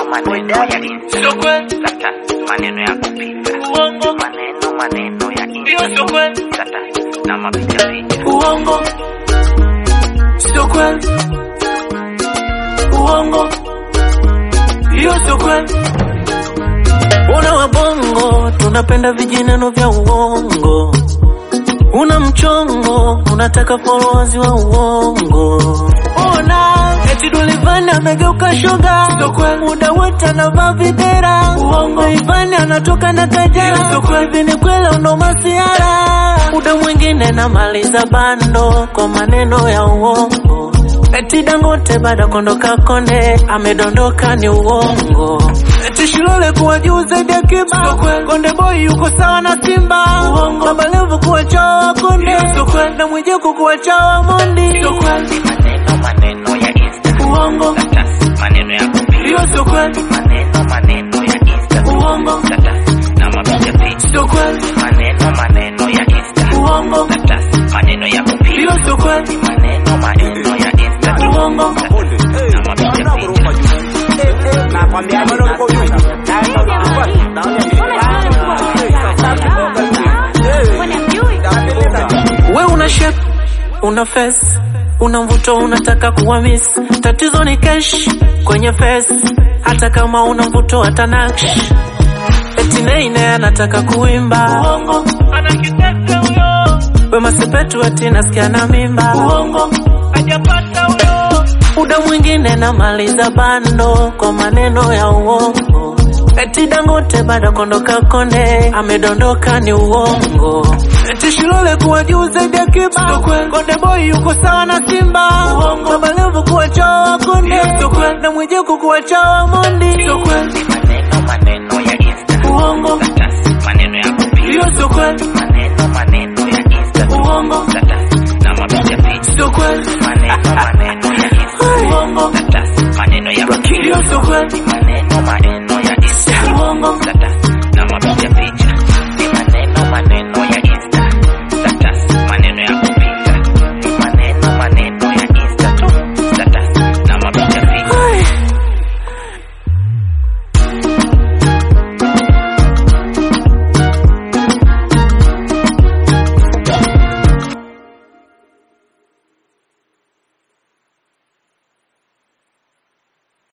maneno ya Insta. Sio kweli, Kata maneno ya kupita. uongo, Maneno maneno ya hiyo Insta. sio kweli, Kata na mapicha picha. uongo, sio kweli, uongo, hiyo sio kweli. Una wabongo, tunapenda vijineno vya uongo. Una mchongo, unataka followers wa uongo. Ona eti Dulivani amegeuka shoga, muda wote anavaa videra. Uongo Ivani anatoka na kajara, hivi ni kweli uno masiara. Muda mwingine namaliza bando kwa maneno ya uongo. Eti Dangote baada kondoka konde amedondoka ni uongo. Eti Shilole kuwa juu zaidi ya Kiba, Konde Boy yuko sawa na Simba. Baba Levo kuwa chawa Konde na Mwijaku kuwa chawa Mondi. Maneno maneno ya Insta. Uongo, Kata maneno ya kupita. hiyo sio kweli. Maneno maneno ya Insta. Uongo, Kata na mapicha picha. sio kweli. Maneno maneno ya Insta. Uongo, Kata maneno ya kupita. hiyo sio kweli. Maneno maneno ya Insta. Uongo, Na mapicha picha. we una shape, una face, una mvuto, unataka kuwa miss. Tatizo ni cash kwenye face, hata kama una mvuto hata naksh. Eti Neine anataka kuimba uongo, ana kitete huyo. Wema Sepetu eti nasikia na mimba uongo, hajapata huyo. Muda mwingine namaliza bando kwa maneno ya uongo. Eti Dangote bado kondoka konde amedondoka ni uongo. Eti Shilole kuwa juu zaidi ya Kiba, Konde Boy yuko sawa na Simba. Baba Levo kuwa chawa Konde na Mwijaku kuwa chawa Mondi. Maneno maneno ya Insta. Uongo, Kata maneno ya kupita. hiyo sio kweli. Maneno maneno ya Insta. Uongo,